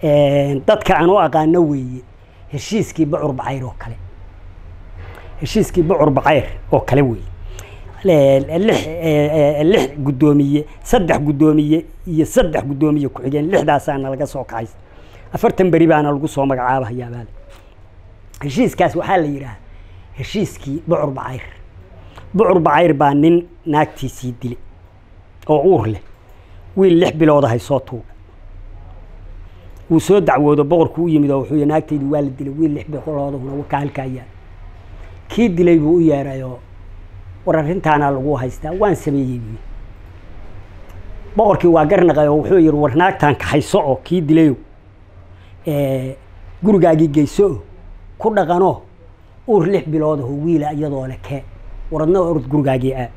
dadka aan u aqaano weeye heshiiskii bocur bacayr oo kale heshiiskii bocur bacayr oo kale weeye lix lix guddoomiye saddex guddoomiye iyo saddex guddoomiye ku-xigeen lixdaasaana laga soo kacay afartan beri baana lagu soo magacaabahayaabaa heshiiskaas waxaa la yidhaha heshiiskii bocur bacayr bocur bacayr baa nin naagtiisii dile oo uur leh wiil lix bilooda hay soo tuuga wuu soo dacwoodo boqorku u yimid oo wuxuu yii naagtaydi waa la dilay wiil lix biloodahuna waka halkaa yaal kii dilay buu u yeerayoo war arrintaana lagu haystaa waan sameeyey buyi boqorkii waa garnaqay oo wuxuu yihi war naagtaan kaxayso oo kii dilayo gurigaagii geyso o ku dhaqanoo uur lix biloodaho wiila iyadoo le kee waradna orod gurigaagii aa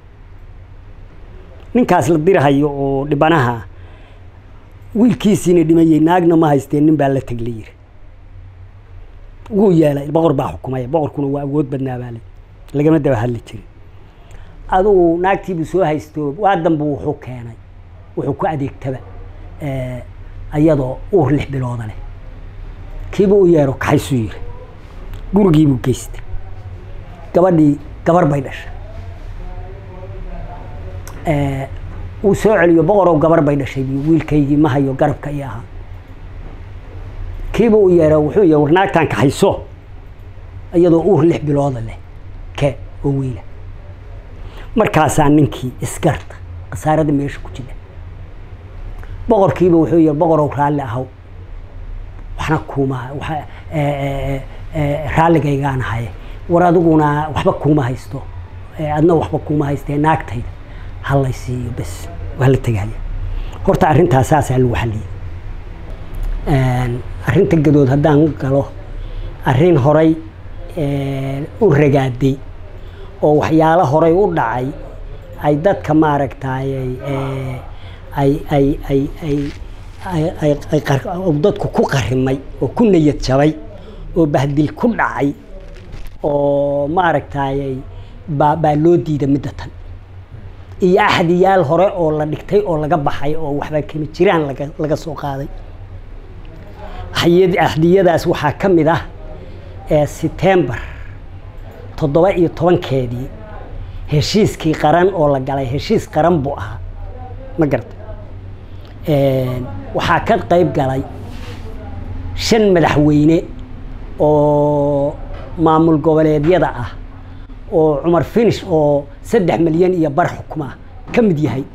ninkaas la dirahayo oo dhibanaha wiilkiisiina dhimayey naagna ma haysteen nin baa la teg la yiri wuu yeelay boqor baa xukumaya boqorkuna waa awood badnaa baa le lagama daba hadli jirin adugu naagtiibuu soo haysto waa danbu wuxuu keenay wuxuu ku adeegtaba iyadoo uur lix bilooda leh kiibuu u yeero kaxaysuu yiri gurigiibuu geystay gabadhii gabar bay dhashay wuu soo celiyo boqorow gabar bay dhashay biyo wiilkaygii ma hayo garabka iyo ahaa kiibuu u yeero wuxuu yihi war naagtaan kaxayso iyadoo uur lix bilooda leh ke oo wiila markaasaa ninkii isgarta khasaarada meesha ku jira boqorkiiba wuxuu yihi boqorow raalli ahaw waxna kuuma raalligaygaan ahaye war adiguna waxba kuuma haysto adna waxba kuuma haystee naagtayda halay siiyo bes waa la tegaya horta arrintaas saasaa lagu xaliyey arrinta gadood haddaan galo arrin horay u ragaaday oo waxyaalo horay u dhacay ay dadka maaragtay ay ay ay ay dadku ku qarimay oo ku niyad jabay oo bahdil ku dhacay oo maaragtay baa baa loo diida midda tan iyo axdiyaal hore oo la dhigtay oo laga baxay oo waxba kama jiraan laga laga soo qaaday axdiyadaas waxaa ka mid ah setembar toddoba iyo tobankeedii heshiiskii qaran oo la galay heshiis qaran buu ahaa ma garata waxaa ka qayb galay shan madaxweyne oo maamul goboleedyada ah oo cumar finish oo saddex milyan iyo bar xukuma ka mid yahay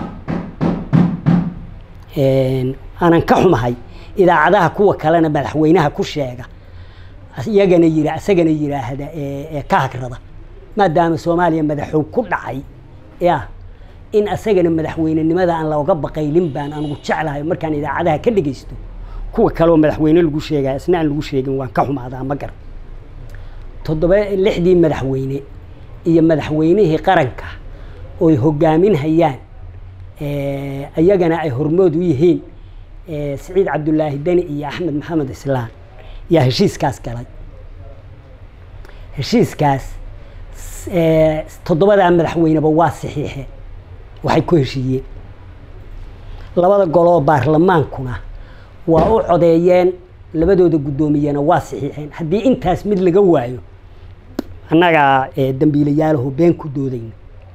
aanan ka xumahay idaacadaha kuwa kalena madaxweynaha ku sheega iyagana yira isagana yiraahda ka hagrada maadaama soomaaliya madaxow ku dhacay ya in isagana madaxweynenimada aan looga baqaylin baan anugu jeclahay markaan idaacadaha ka dhegeysto kuwa kaleoo madaxweyne lagu sheegaya isna aan lagu sheegin waan ka xumaadaa ma gar toddoba lixdii madaxweyne iyo madaxweynihii qaranka ooy hogaaminhayaan iyagana ay hormood u yihiin siciid cabdulaahi deni iyo axmed maxamed islaan yaa heshiiskaas galay heshiiskaas toddobadaa madaxweyneba waa saxiixeen waxay ku heshiiyeen labada goloo baarlamaankuna waa u codeeyeen labadooda guddoomiyena waa saxiixeen haddii intaas mid laga waayo annagaa dambiilayaalaho been ku doodayna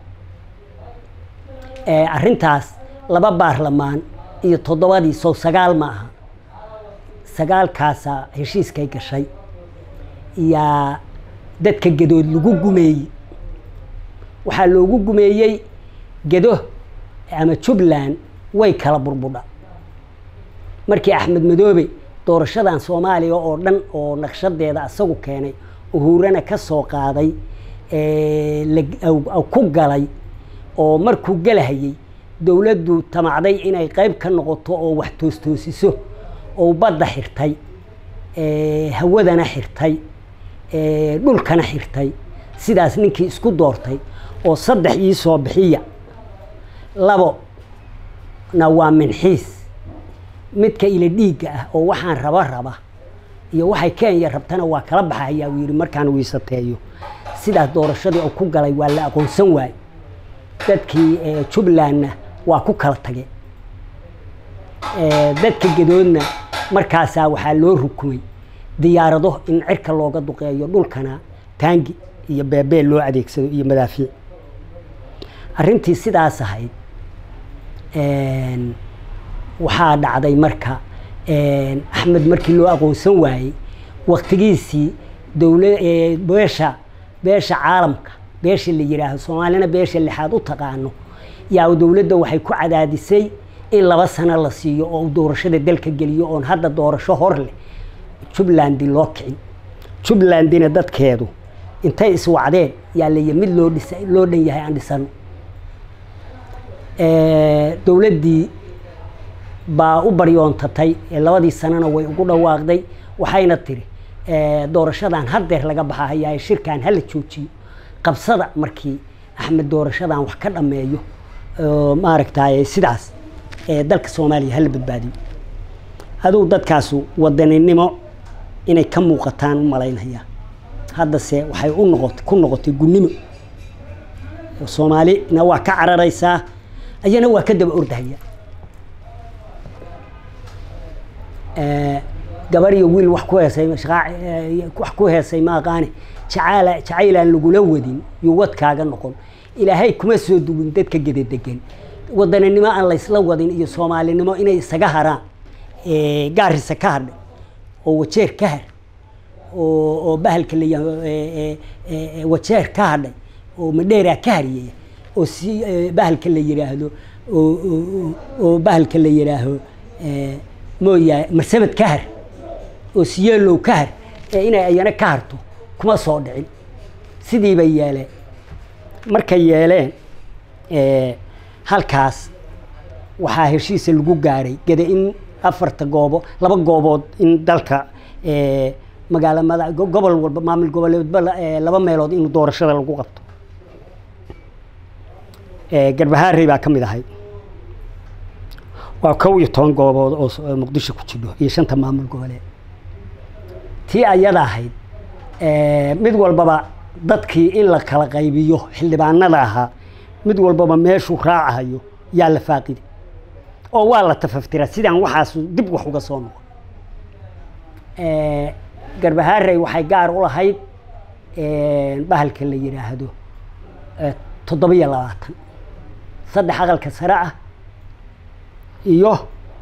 arrintaas laba baarlamaan iyo toddobadii sow sagaal ma aha sagaalkaasa heshiiskay gashay yaa dadka gadood lagu gumeeyey waxaa loogu gumeeyey gado ama jubbaland way kala burbudha markii axmed madoobe doorashadan soomaaliya oo dhan oo naqshadeeda asagu keenay uhuurana ka soo qaaday ku galay oo markuu galahayey dowladdu tamacday inay qayb ka noqoto oo wax toostoosiso oo badda xirtay hawadana xirtay dhulkana xirtay sidaas ninkii isku doortay oo saddex ii soo bixiya labo na waa minxiis midka ila dhiigga ah oo waxaan raba raba iyo waxay kenya rabtana waa kala baxayaa uu yidhi markaan wiisateeyo sidaas doorashadii oo ku galay waa la aqoonsan waaye dadkii jubbalandna waa ku kala tageen dadka gadoodna markaasaa waxaa loo rukumay diyaarado in cirka looga duqeeyo dhulkana taangi iyo beebee loo adeegsado iyo madaafiic arrintii sidaas ahayd waxaa dhacday marka axmed markii loo aqoonsan waayey waktigiisii dowla beesha beesha caalamka beesha la yidhaaho soomaalina beesha lixaad u taqaano yaa dowladda waxay ku cadaadisay in laba sano la siiyo oo doorashada dalka geliyo oon hadda doorasho hor leh jubbalandi loo kicin jubbalandina dadkeedu intay iswacdeen yaa lay mid loo dhisa loo dhan yahay aan dhisano dowladdii baa u baryoontatay labadii sanana way ugu dhawaaqday waxayna tiri doorashadan haddeer laga baxa hayaa shirkan hala joojiyo qabsada markii axmed doorashadan wax ka dhameeyo maaragtay sidaas dalka soomaaliya hala badbaadiyo aduu dadkaasu wadaninimo inay ka muuqataan u malaynaya haddase waxay u noqotay ku noqotay gunnimo soomaalina waa ka cararaysaa ayana waa ka daba ordahaya gabar iyo wiil wax ku heesay wax ku heesay ma aqaane jacaala jacaylaan lagula wadin yuu wadkaaga noqon ilaahay kuma soo dugin dadka gedadegan wadaninimo aan laysla wadin iyo soomaalinimo inay isaga haraan gaarisa ka hadhay oo wajeer ka har oo oo bahalka la wajeer ka hadhay oo madheeraa ka hariyaya oo si bahalka la yidhaahdo oo bahalka la yidhaaho mooyahay marsabad ka har oo siyeelow ka har ee inay ayana ka harto kuma soo dhicin sidii bay yeeleen markay yeeleen halkaas waxaa heshiisa lagu gaaray gada in afarta goobo laba goobood in dalka magaala mada gobol walba maamul goboleedba laba meelood in doorashada lagu qabto garbahaarey baa ka mid ahay waa kow iyo toban goobood oo muqdisho ku jidho iyo shanta maamul goboleed tii ayada ahayd mid walbaba dadkii in la kala qaybiyo xildhibaanada ahaa mid walbaba meeshuu raacahayo yaa la faaqida oo waa la tafaftiraa sidaan waxaas dib wax uga soo noqon garbahaarey waxay gaar u lahayd bahalka la yidhaahdo toddobiyo labaatan saddex aqalka sare ah iyo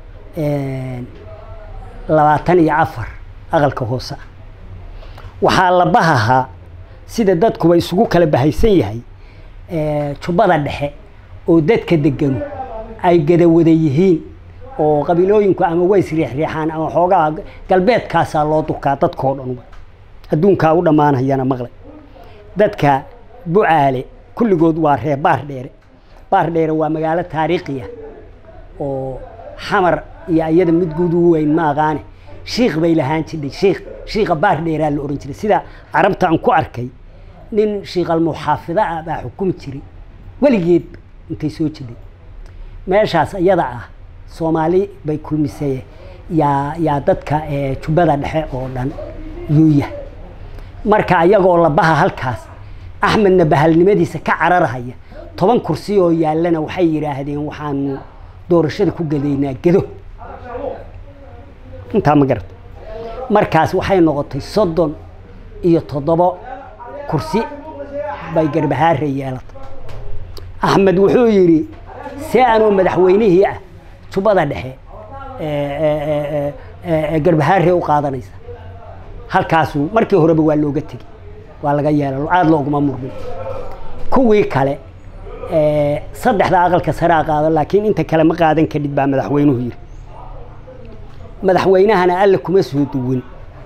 labaatan iyo afar aqalka hoose ah waxaa la bahahaa sida dadkuba isugu kala bahaysan yahay jubbada dhexe oo dadka deganu ay gadawada yihiin oo qabiilooyinku ama way isriixriixaan ama xoogaa galbeedkaasaa loo durkaa dadkoo dhan adduunkaa u dhammaanayana maqle dadka bucaale kulligood waa reer baar dheere baar dheere waa magaalo taariikhiya oo xamar iyo iyada mid guud ugu weyn ma aqaane shiikh bay lahaan jirdhay shiikh shiikha baar dheeraa la ohan jiray sida carabta aan ku arkay nin shiikalmuxaafida ah baa xukumi jiray weligeed intay soo jiday meeshaas iyada ah soomaali bay kulmisay yaa yaa dadka jubbada dhexe oo dhan yuuya marka ayagoo labaha halkaas axmedna bahalnimadiisa ka cararhaya toban kursi oo yaallana waxay yidhaahdeen waxaanu doorashada ku gadaynaa gedo intaa ma garata markaas waxay noqotay soddon iyo toddobo kursi bay garbahaare yeelatay axmed wuxuu yidhi see anoo madaxweynihii ah jubbada dhexe garbahaare u qaadanaysa halkaasu markii horeba waa looga tegey waa laga yeela aada looguma murmin kuwii kale saddexda aqalka saraa qaado laakiin inta kale ma qaadan kadhid baa madaxweynuhu yidhi madaxweynahana alla kuma soo duwin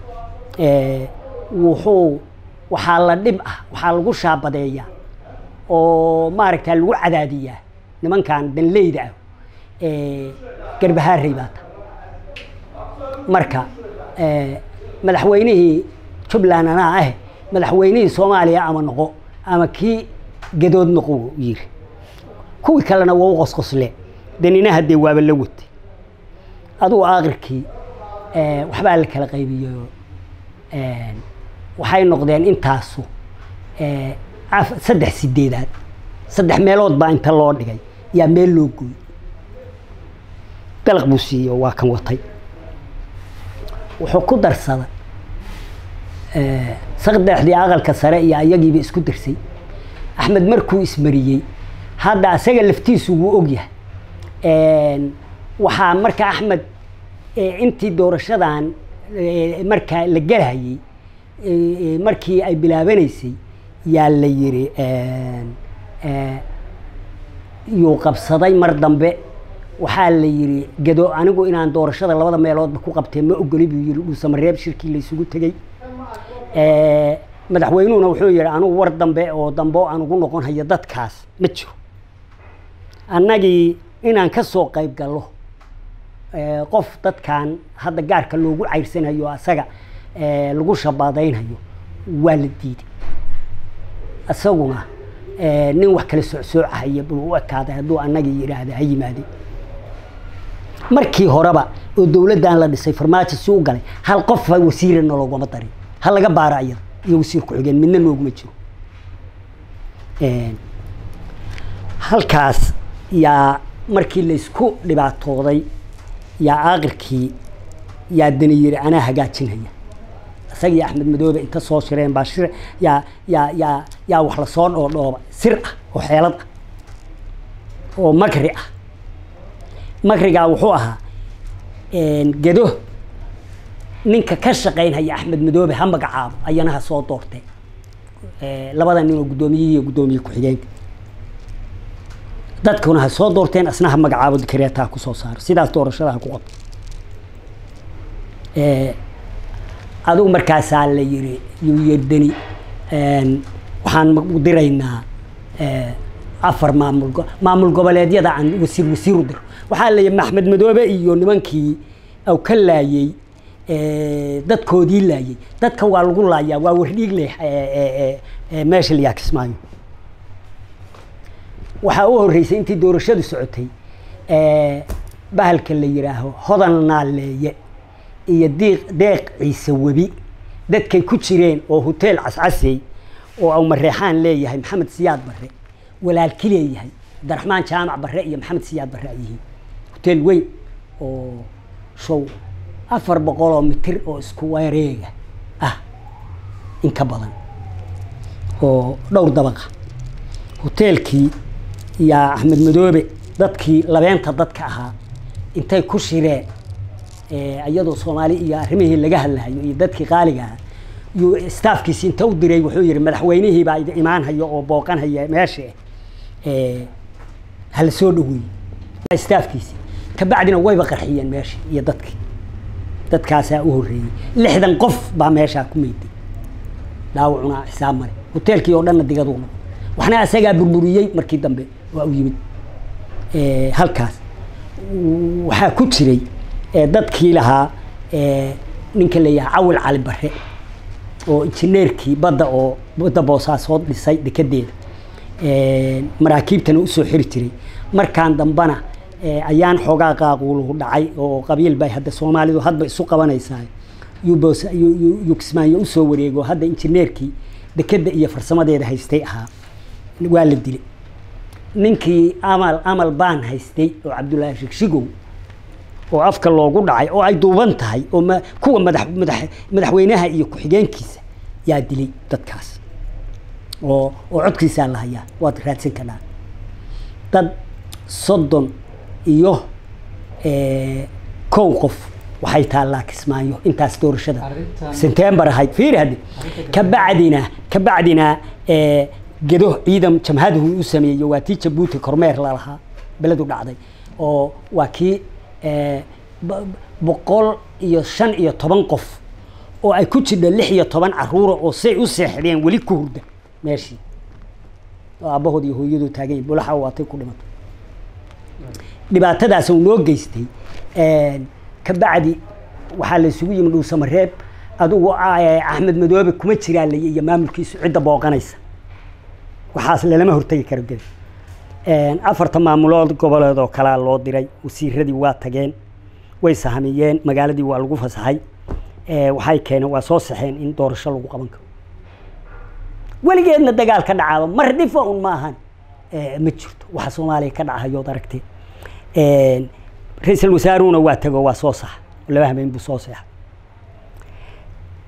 wuxuu waxaa la dhib ah waxaa lagu shaabadeeyaa oo maaragta lagu cadaadiyaa nimankan danleyda ah garbahaarey baa ta marka madaxweynihii jubbaland anaa ah madaxweynihii soomaaliya ama noqo ama kii gadood noqo yiri kuwii kalena waa u qosqosle daninaha dee waaba la watay adugu aakhirkii waxbaa la kala qaybiyo waxay noqdeen intaasu saddex sideedaad saddex meelood baa inta loo dhigay yaa meel loo gooy dalaq buu siiyo waa kan watay wuxuu ku darsada saqdexdii aqalka sare iyo ayagiiba isku darsay axmed markuu ismariyey hadda asaga laftiisu wuu ogyahay waxaa marka axmed intii doorashadan markaa la gelhayey markii ay bilaabanaysay yaa la yiri yuu qabsaday mar dambe waxaa la yiri gado anigu inaan doorashada labada meeloodba ku qabtee ma ogoli buu yiri dhuusamareeb shirkii la isugu tegey madaxweynuhuna wuxuu yihi anigu war dambe oo dambe oo aan ugu noqon hayo dadkaas ma jiro annagii inaan ka soo qayb gallo qof dadkan hadda gaarka loogu cayrsanayo asaga lagu shabaadaynhayo waa la diiday isaguna nin wax kala socsoocahaya buu u ekaaday hadduu annagii yidhaahda ha yimaadeen markii horeba oo dowladdan la dhisay farmaajo si u galay hal qof wasiirana loogama darin ha laga baara iyada iyo wasiir ku-xigeen midna nooguma jiro halkaas yaa markii laysku dhibaatooday yaa aakirkii yaa dani yiri anaa hagaajinhaya isaga iyo axmed madoobe inta soo shireen baa shir yaa yaa yaa yaa wax lasoo dhoodhooba sir ah oo xeelad ah oo makri ah makrigaa wuxuu ahaa gedo ninka ka shaqaynhaya axmed madoobe ha magacaabo ayana ha soo doortee labada nin oo guddoomiyihi iyo guddoomiye ku-xigeenka dadkuna ha soo doorteen asna ha magacaabo dikareeta ha kusoo saaro sidaas doorashada ha ku qabto adigu markaasaa la yiri yuu yerdani waxaan diraynaa afar maamul maamul goboleedyada aan wasiir wasiir u diro waxaa la yihi maxmed madoobe iyo nimankii aw ka laayey dadkoodii laayey dadka waa lagu laayaa waa wardhiig leh meesha la yaakismaayo waxaa u horreysay intii doorashadu socotay bahalka la yidhaaho hodan naaleeye iyo diiq deeq ciise webi dadkay ku jireen oo hoteel cascasey oo aw mareexaan leeyahay maxamed siyaad barre walaalki leeyahay cabdiraxmaan jaamac barre iyo maxamed siyaad barre ay yihiin hoteel weyn oo show afar boqol oo mitir oo isku wareega ah in ka badan oo dhowr dabaqa hoteelkii yaa axmed madoobe dadkii labeenta dadka ahaa intay ku shireen iyadoo soomaali iyo arrimihii laga hadlahayo iyo dadkii qaaliga ahaa yuu staafkiisi inta u diray wuxuu yihi madaxweynihii baa imaanhayo oo booqanhaya meesha hala soo dhaweeyey staafkiisi kabacdina wayba qarxiyeen meeshii iyo dadkii dadkaasaa u horreeyey lixdan qof baa meeshaa ku meyday dhaawacuna xisaab male hoteelkii oo dhanna digaduu noqo waxna asagaa burburiyey markii dambe waa u yimid halkaas waxaa ku jiray dadkii lahaa ninka leeyahay cawil cali bare oo injineerkii badda oo badda boosaasood dhisay dekedeeda maraakiibtana usoo xiri jiray markaan dambana ayaan xoogaa qaaquuluhu dhacay oo qabiil bay hadda soomaalidu hadba isu qabanaysaa yuu kismaayo usoo wareego hadda injineerkii dekedda iyo farsamadeeda haystay ahaa waa la dilay ninkii amal amal baan haystay oo cabdullaahi shigshigow oo afka loogu dhacay oo ay duuban tahay oo ma kuwa madax madax madaxweynaha iyo ku-xigeenkiisa yaa dilay dadkaas oo oo codkiisaa la hayaa waad raadsan kadhaa dad soddon iyo kow qof waxay taallaa kismaayo intaas doorashada sentembar ahayd fiiri hadde kabacdina kabacdina gedo ciidan jamhadahu u sameeyey waa tii jabuuti kormeer lalahaa beledu dhacday oo waa kii boqol iyo shan iyo toban qof oo ay ku jirda lix iyo toban caruura oo say u seexdeen weli ku hurda meeshii oo aabbahood iyo hooyadoo taagan yahi bulaxa waatay ku dhimatay dhibaatadaas uu noo geystay kabacdi waxaa la isugu yimi dhuusamareeb adugu axmed madoobe kuma jiraa lay iyo maamulkiisu cidda booqanaysa waxaas lalama hortegi karo gel afarta maamulood goboleed oo kalaa loo diray wasiiradii waa tageen way sahamiyeen magaaladii waa lagu fasaxay waxay keeneen waa soo saxeen in doorasho lagu qaban karo weligeedna dagaal ka dhacaaba mar dhifa un ma ahan ma jirto waxa soomaaliya ka dhacahayood aragtee ra-iisul wasaaruhuna waa tego waa soo saxa laba habeen buu soo seexay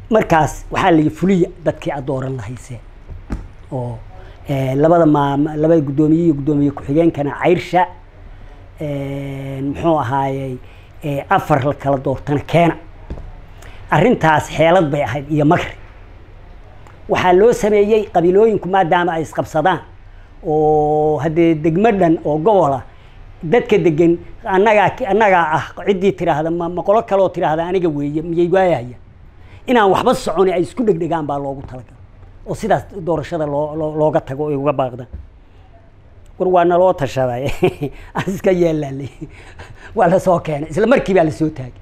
markaas waxaa la yidhi fuliya dadkii aad dooran lahayseen oo labada maam labada guddoomiye iyo guddoomiye ku-xigeenkana cayrsha muxuu ahaayey afar la kala doortana keena arrintaas xeelad bay ahayd iyo magri waxaa loo sameeyey qabiilooyinku maadaama ay isqabsadaan oo haddee degmo dhan oo gobola dadka degan annagaa annagaa ah ciddii tiraahda ma ma qolo kaleoo tiraahda aniga weeye miyay waayaya inaan waxba soconi ay isku dhegdhegaan baa loogu talagalay oo sidaas doorashada loo loo looga tago ay uga baaqdaan war waa naloo tashaday aan iska yeelaalay waa lasoo keenay isla markii baa lasoo taagay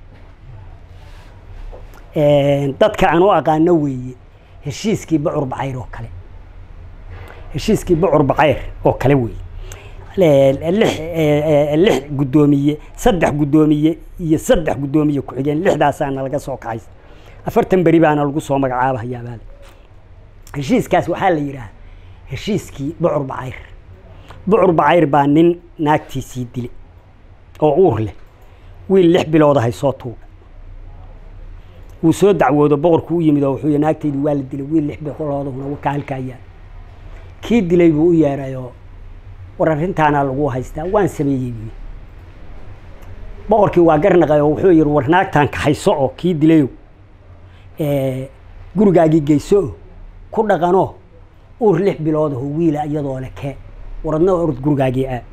dadka aan u aqaano weeye heshiiskii bacur bacayr oo kale heshiiskii bacur bacayr oo kale weeye lix lix guddoomiye saddex guddoomiye iyo saddex guddoomiye ku-xigeen lixdaasaana laga soo kaxaysa afartan beri baana lagu soo magacaabahayaa baale heshiiskaas waxaa la yidhaha heshiiskii bucur bacayr bucur bacayr baa nin naagtiisii dile oo uur leh wiil lix bilooda hay soo tuuga wuu soo dacwoodo boqorku u yimid oo wuxuu yii naagtaydi waa la dilay wiil lix biloodahuna waka halkaa yaal kii dilay buu u yeerayoo war arrintaana lagu haystaa waan sameeyey buyi boqorkii waa garnaqay oo wuxuu yihi war naagtaan kaxayso oo kii dilayo gurigaagii geyso o ku dhaqanoo uur lix biloodaho wiila iyadoo le kee waradna orod gurigaagii aad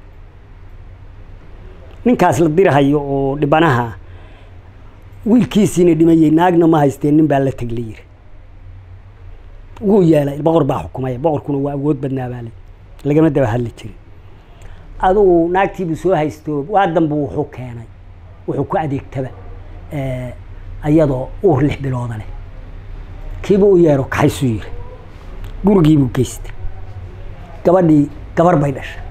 ninkaas la dirahayo oo dhibanaha wiilkiisiina dhimayey naagna ma haysteen nin baa la teg la yiri wuu yeelay boqor baa xukumaya boqorkuna waa awood badnaa baa le lagama daba hadli jirin adugu naagtiibuu soo haysto waa danbu wuxuu keenay wuxuu ku adeegtaba iyadoo uur lix bilooda leh kiibuu u yeero kaxaysuu yiri gurigiibuu geystay gabadhii gabar bay dhashay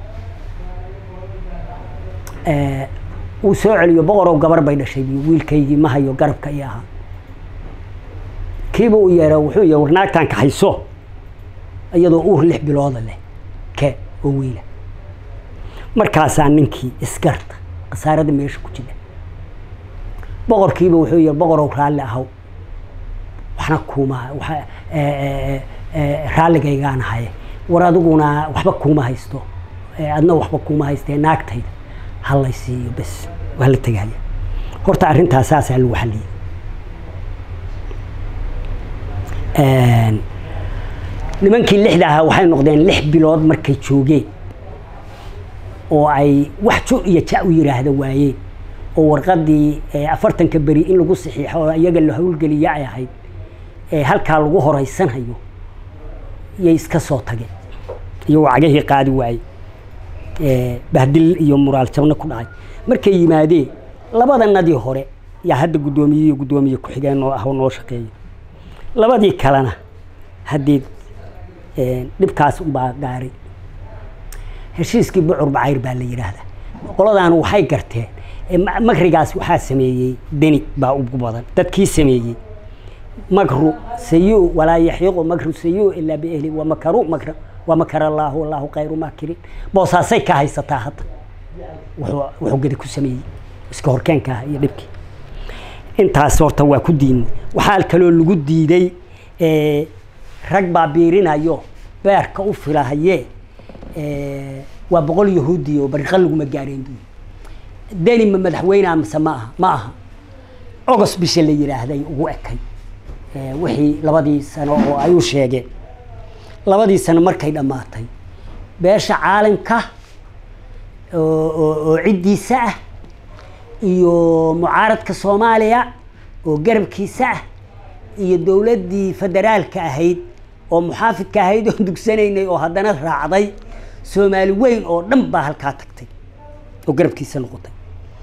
wuu soo celiyo boqorow gabar bay dhashay bu wiilkaygii ma hayo garabka i ahaa kiibuu u yeero wuxuu yii war naagtaan kaxayso iyadoo uur lix bilooda leh ke oo wiila markaasaa ninkii isgarta khasaarada meesha ku jira boqorkiiba wuxuu yihi boqorow raalli ahaw waxna kuuma raalligaygaan ahaye war adiguna waxba kuuma haysto adna waxba kuuma haystee naagtayda hallay siiyo bes waa la tegaya horta arrintaas saasaa lagu xalliyey nimankii lixda ahaa waxay noqdeen lix bilood markay joogeen oo ay wax jo iyo ja u yidhaahda waayeen oo warqadii afartanka beri in lagu saxiixo oo iyaga la howlgeliya ay ahayd halkaa lagu horeysanhayo yay iska soo tageen iyagoo cagahii qaadi waayey bahdil iyo muraal jabna ku dhacay markay yimaadeen labadanadii hore yaa hadda guddoomiye iyo guddoomiye ku-xigeen noo ah oo noo shaqeeya labadii kalena haddii dhibkaas unbaa gaaray heshiiskii bucur bacayr baa la yidhaahdaa qoladaanu waxay garteen makrigaas waxaa sameeyey deni baa ugu badan dadkii sameeyey makru sayu walaa yaxiiqu makru sayu ilaa biehli wamakaru makra wamakar allaahu wallaahu khayru maakirin boosaasay ka haysataa hadda wuxuu gedi ku sameeyey iska horkeenka ah iyo dhibkii intaas horta waa ku diidnay waxaa kaloo lagu diiday rag baa biirinayo beerka u filahayee waa boqol yahuudi oo bariqa laguma gaareen buyi deni ma madaxweynea mise ma aha ma aha ogos bisha la yidhaahday ugu ekay wixii labadii sano oo ay u sheegeen labadii sano markay dhammaatay beesha caalamka oo ciddiisa ah iyo mucaaradka soomaaliya oo garabkiisa ah iyo dowladdii federaalka ahayd oo muxaafidka ahayd oo dugsanaynay oo haddana raacday soomaali weyn oo dhan baa halkaa tagtay oo garabkiisa noqotay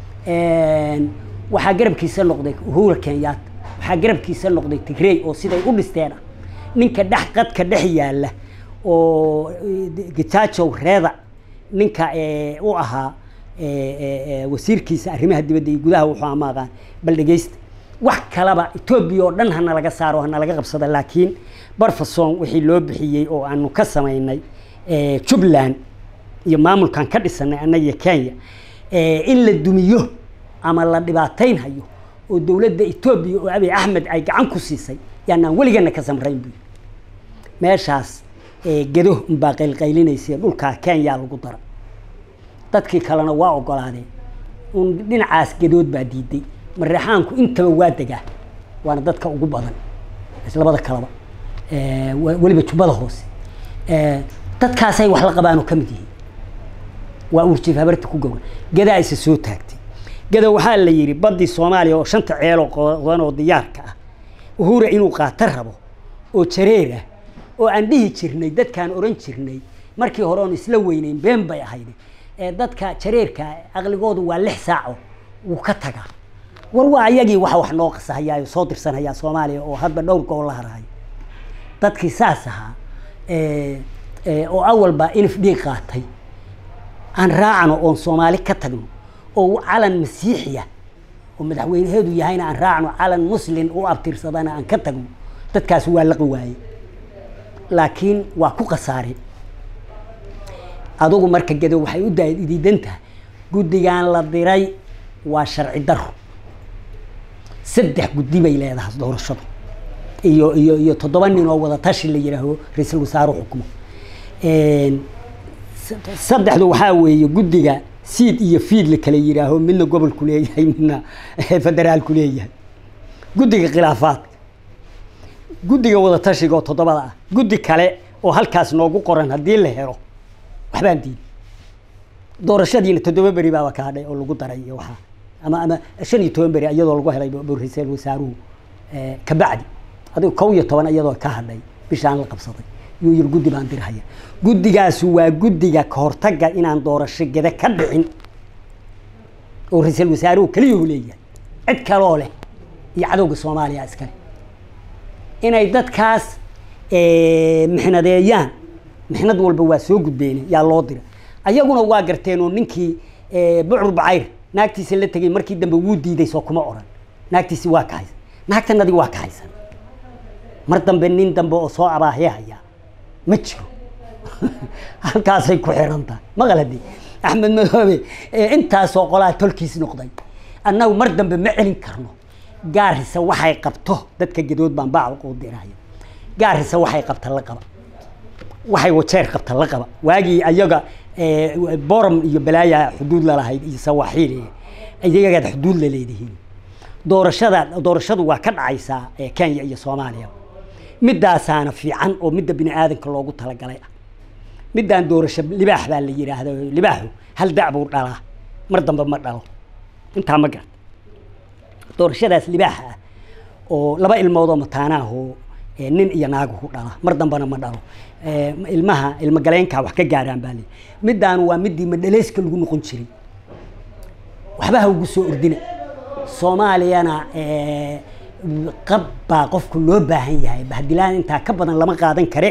waxaa garabkiisa noqday uhura kenyaata waxaa garabkiisa noqday tigrey oo siday u dhisteen ah ninka dhex qadka dhex yaalla oo gitaajow reeda ninka u ahaa wasiirkiisa arrimaha dibadda iyo gudaha wuxuu amaaqaan bal dhegeysta wax kalaba etoobiya oo dhan hana laga saaro hana laga qabsada laakiin barfason wixii loo bixiyey oo aanu ka samaynay jubbaland iyo maamulkan ka dhisanay annaga iyo kenya in la dumiyo ama la dhibaataynhayo oo dowladda etoobiya oo abiy axmed ay gacan ku siisay yaanaan weligana ka samrayn buu meeshaas gedo unbaa qaylqaylinaysa dhulkaa kenya lagu dara dadkii kalena waa ogolaadeen un dhinacaas gedood baa diiday mareexaanku intaba waa degaa waana dadka ugu badan labada kaleba weliba jubbada hoose dadkaasay wax la qabaanoo ka mid yihiin waa urjiif habarta ku gowra gadaa isa soo taagtay gada waxaa la yidhi baddii soomaaliya oo shanta ceeloo qodan oo diyaarka ah uhura inuu qaato rabo oo jareer ah oo aan dhihi jirnay dadkaan oran jirnay markii hore oon isla weyneyn been bay ahayd ee dadka jareerka aqligoodu waa lix saaco wuu ka tagaa war waa ayagii waxa wax noo qasahayaayo soo dirsanhayaa soomaaliya oo hadba dhowr gobol la harayo dadkii saas ahaa oo awalba inif dhiig qaatay aan raacno oon soomaali ka tagno oo calan masiixiya oo madaxweynaheedu yahayna aan raacno calan muslin u abtirsadana aan ka tagno dadkaas waa laqi waaye laakiin waa ku khasaare adugu marka gedo waxay u diidan tahay guddigan la diray waa sharci daro saddex guddi bay leedahay doorashadu iyo iyo iyo toddoba nin oo wada tashi la yidhaaho ra-iisul wasaare xukumo saddexdu waxaa weeye guddiga siid iyo fiid la kala yidhaaho midna gobolku leeyahay midna federaalku leeyahay guddiga khilaafaadka guddiga wada tashiga oo toddobada ah guddi kale oo halkaas noogu qoran haddii la helo waxbaan diiday doorashadiina toddoba beri baaba ka hadhay oo lagu daray iyo waxaa ama ama shan iyo toban beri iyadoo lagu helay ra-iisul wasaaruhu kabacdi adigo kow iyo toban iyadoo ka hadhay bishaan la qabsaday yuu yiri guddi baan dirhaya guddigaasu waa guddiga kahortaga inaan doorasho geda ka dhicin oo ra-iisul wasaaruhu keliyuhu leeyahay cid kaloo leh iyo cadowga soomaaliya iskale inay dadkaas mixnadeeyaan mixnad walba waa soo gudbeene yaa loo dira ayaguna waa garteen oo ninkii bucur bacayr naagtiisa la tegay markii dambe wuu diiday soo kuma oran naagtiisi waa kahaysan naagtanadii waa kahaysan mar dambe nin dambe oo soo abaahyahayaa ma jiro halkaasay ku xiran tahay maqaladi axmed madoobe intaasoo qolaa tolkiis noqday annagu mar dambe ma celin karno gaarisa waxay qabto dadka gadood baan baac u diraya gaarisa waxay qabta la qaba waxay wajeer qabta la qaba waagii ayaga boram iyo balaaya xuduud lalahayd iyo sawaaxiil iyagaad xuduud la leedihiin doorashada doorashadu waa ka dhacaysaa kenya iyo soomaaliya midaasaana fiican oo midda bini aadanka loogu talagalay ah midaan doorasho libaax baa la yidhaahda libaaxu hal dac buu dhalaa mar dambe ma dhalo intaa ma garta doorashadaas libaaxa ah oo laba ilmood oo mataanaahoo nin iyo naagu ku dhala mar dambena ma dhalo ilmaha ilmo galeenkaa wax ka gaaraan baa lii midaan waa midii madhaleyska lagu noqon jiray waxba ha ugu soo ordina soomaaliyana qab baa qofku loo baahan yahay bahdilaan intaa ka badan lama qaadan kare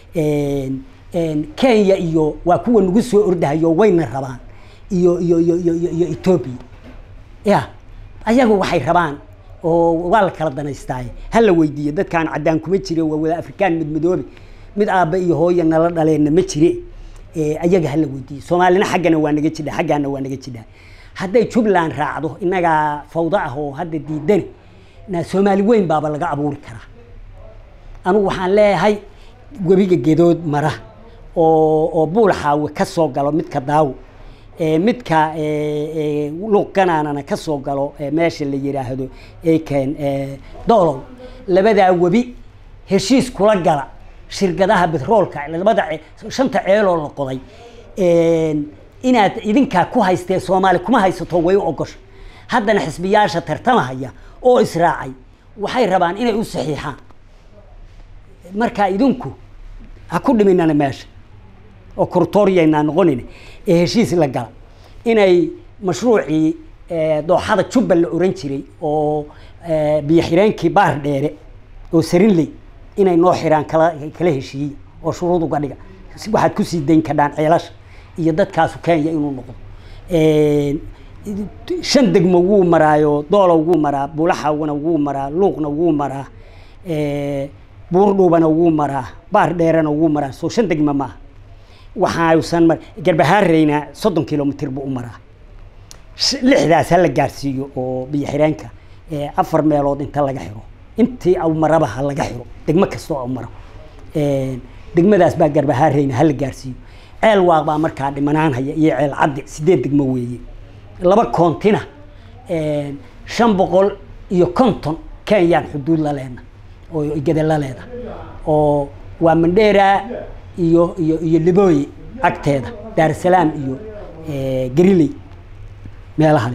kenya iyo waa kuwa nagu soo ordahayo wayna rabaan iyo iyo iyo iyo iyo iyo etoobiya ya ayagu waxay rabaan oo waa la kala danaystaaye ha la weydiiyo dadkaan caddaan kuma jire waa wada afrikaan mid midoobe mid aabba iyo hooya nala dhaleenna ma jire ayaga ha la weydiiyo soomaalina xaggana waa naga jidha xaggaana waa naga jidhaa hadday jubbaland raacdo innagaa fawdo ah oo hadda diidani na soomaali weyn baaba laga abuuri karaa anugu waxaan leeyahay webiga gedood mara oo oo buulxaawe ka soo galo midka daawo midka luuqganaanana ka soo galo meesha la yidhaahdo eken doolow labadaa webi heshiis kula gala shirkadaha betroolka labada shanta ceeloo la qoday inaad idinkaa ku haystee soomaali kuma haysato way u ogosha haddana xisbiyaasha tartamahaya oo israacay waxay rabaan inay u saxiixaan marka idinku ha ku dhiminana meesha oo kortoryaynaa noqonin ee heshiis la gala inay mashruucii dooxada jubba la oran jiray oo biyo xireenkii baar dheere oo sarinley inay noo xiraan kala kala heshiiya oo shuruud uga dhiga waxaad kusii dayn kadhaan ceelasha iyo dadkaasu kenya inuu noqdo shan degmo wuu maraayo doolow wuu maraa bulaxawna wuu maraa luuqna wuu maraa buurdhuubana wuu maraa baar dheerena wuu maraa soo shan degmo maaha waxausan mar garbahaareyna soddon kilomitr buu u maraa lixdaas ha la gaarsiiyo oo biyo xireenka afar meelood inta laga xiro intii au maraba ha laga xiro degmo kastoo au maro degmadaas baa garbahaareyna hala gaarsiiyo ceel waaq baa markaa dhimanaanhaya iyo ceel caddi sideed degmo weeye laba koontina shan boqol iyo konton kenyaan xuduud la leena oo gede la leeda oo waa mandheera iyo iyo iyo libooye agteeda daarusalaam iyo gariley meelahale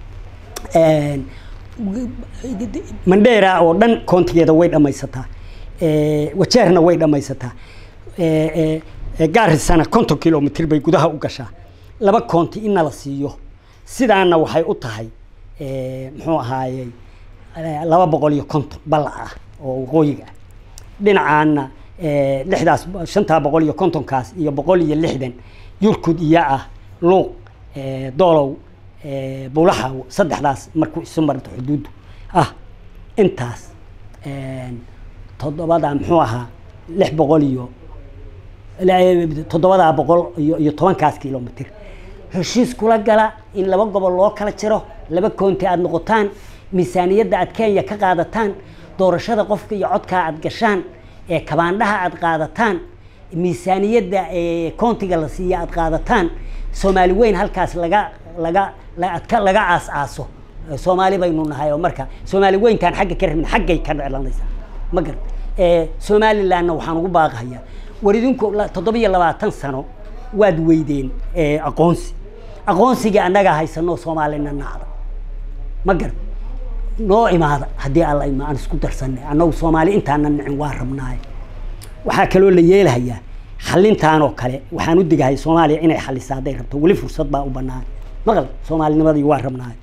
mandheera oo dhan koontigeeda way dhamaysataa wajeerna way dhamaysataa gaarisana konton kilomitr bay gudaha u gashaa laba koonti in nala siiyo sidaana waxay u tahay muxuu ahaayey laba boqol iyo konton ballac ah oo waqooyiga ah dhinacaana lixdaas shantaa boqol iyo kontonkaas iyo boqol iyo lixdan yurkud iyo ah luuq doolow bulaxaw saddexdaas markuu isu marto xuduuddu ah intaas toddobadaa muxuu ahaa lix boqol iyo toddobadaa boqol iyo iyo tobankaas kilomitr heshiis kula gala in laba gobol loo kala jiro laba koonti aada noqotaan miisaaniyadda aad kenya ka qaadataan doorashada qofka iyo codkaa aad gashaan ee kabaandhaha aad qaadataan miisaaniyadda koontiga la siiya aad qaadataan soomaali weyn halkaas laga laga adka laga aas aaso soomaali baynu nahay oo marka soomaali weyntaan xagga ka rabin xaggay ka dhelanaysaa ma garat somalilandna waxaan ugu baaqahayaa war idinku toddobiyo labaatan sano waad weydeen aqoonsi aqoonsigii annagaa haysanoo soomaalina nacda ma garat noo imaada haddii alla ima aan isku darsanay annagu soomaali intaana nicin waa rabnaaye waxaa kaloo la yeelahayaa xalintaan oo kale waxaan u digahay soomaaliya inay xalisa hadday rabto weli fursad baa u banaan maqal soomaalinimadii waa rabnaaye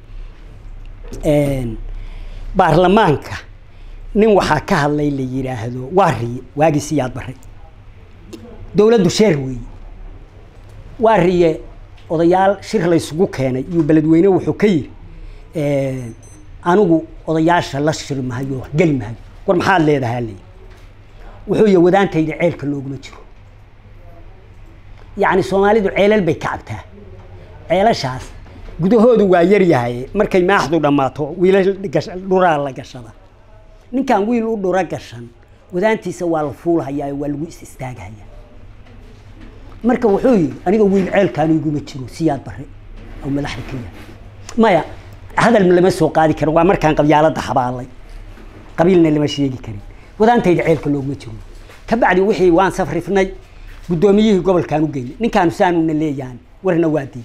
baarlamaanka nin waxaa ka hadlay la yidhaahdo waa riye waagii siyaad baray dowladdu sheer weeye waa riye odayaal shir laysugu keenay iyo beledweyne wuxuu ka yiri anigu odayaasha la shiri mahayo wax geli mahayo war maxaad leedahaa leyi wuxuu yihi wadaantayda ceelka looguma jiro yacni soomaalidu ceelal bay ka cabtaa ceelashaas gudahoodu waa yaryahay markay maaxdu dhammaato wiilal dhuraa la gashada ninkan wiil u dhura gashan wadaantiisa waa la fuulhayaa waa lagu is istaaghayaa marka wuxuu yihi aniga wiil ceelkaanu iguma jiro siyaad bare oo madaxda ka yahay maya hadal lama soo qaadi karo waa markaan qabyaalada xabaalay qabiilna lama sheegi karin wadaantayda ceelka looguma jiro kabacdi wixii waan safrifnay guddoomiyihii gobolkaan u geynay ninkaanu saanuna leeyahan warna waa diiy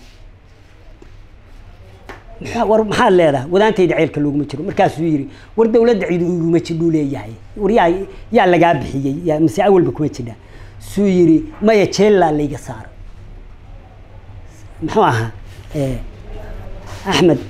war maxaad leedahay wadaantayda ceelka looguma jiro markaasuu yidhi war dawladda cid iguma jidhuu leeyahay war yaa yaa lagaa bixiyey mise awalba kuma jidhaa suu yidhi maya jeellaa layga saaro muxuu ahaa axmed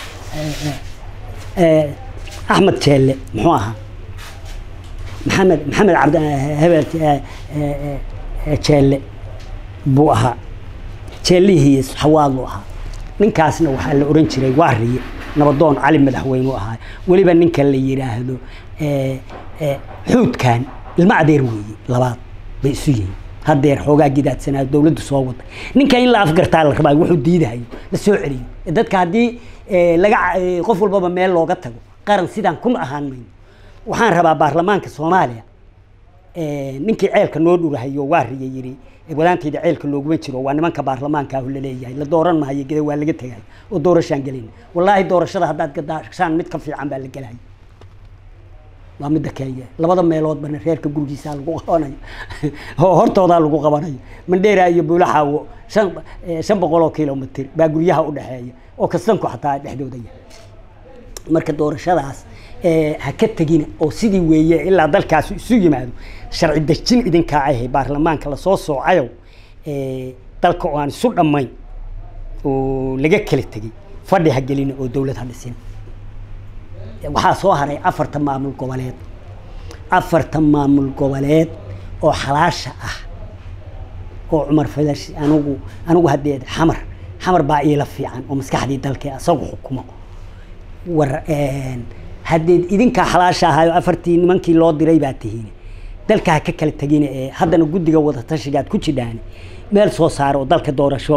axmed jeelle muxuu ahaa maxamed maxamed cabd hebel jeelle buu ahaa jeellihii xawaadlu ahaa ninkaasna waxaa la oran jiray waariye nabadoon cali madaxweyne ahaa weliba ninka la yidhaahdo xuudkan ilma adeer weeye labaad bay isu yihiin hadeer xoogaa gidaadsanaa dawladdu soo waday ninka in la afgartaa la rabaa wuxuu diidahayo la soo celiyo dadka haddii laga qof walbaba meel looga tago qaran sidaan kun ahaan mayno waxaan rabaa baarlamaanka soomaaliya ninkii ceelka noo dhurahayo waariye yidhi wadaantayda ceelka looguma jiro waa nimanka baarlamaanka ah laleeyahay la dooran mahayo geda waa laga tegay oo doorashaan gelin wallaahi doorashada haddaad gadashaan mid ka fiican baa la gelaya waa midda kenya labada meeloodbana reerka gurigiisaa lagu qabanayo oo hortoodaa lagu qabanayo mandheera iyo buulaxaawo shan shan boqol oo kilomitr baa guryaha udhexeeya oo kastanku xataa dhexdooda yahay marka doorashadaas ha ka tegina oo sidii weeye ilaa dalkaasi isu yimaado sharci dejin idinkaa ahay baarlamaanka lasoo soocayo dalka oo aan isu dhammayn oo laga kala tegey fadhi ha gelina oo dawlad ha dhisin waxaa soo haray afartan maamul goboleed afartan maamul goboleed oo xalaasha ah oo cumar falash anigu anigu haddee xamar xamar baa iila fiican oo maskaxdii dalka asagu xukumo war haddeed idinkaa xalaasha ahayo afartii nimankii loo diray baa tihiin dalka ha ka kala tegina ee haddana guddiga wadatashigaad ku jidhaan meel soo saaro oo dalka doorasho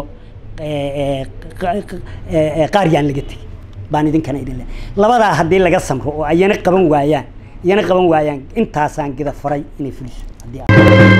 qaar yaan laga tegin baan idinkana idin le labadaa haddii laga samro oo ayana qaban waayaan iyana qaban waayaan intaasaan gida faray inay fuliso haddii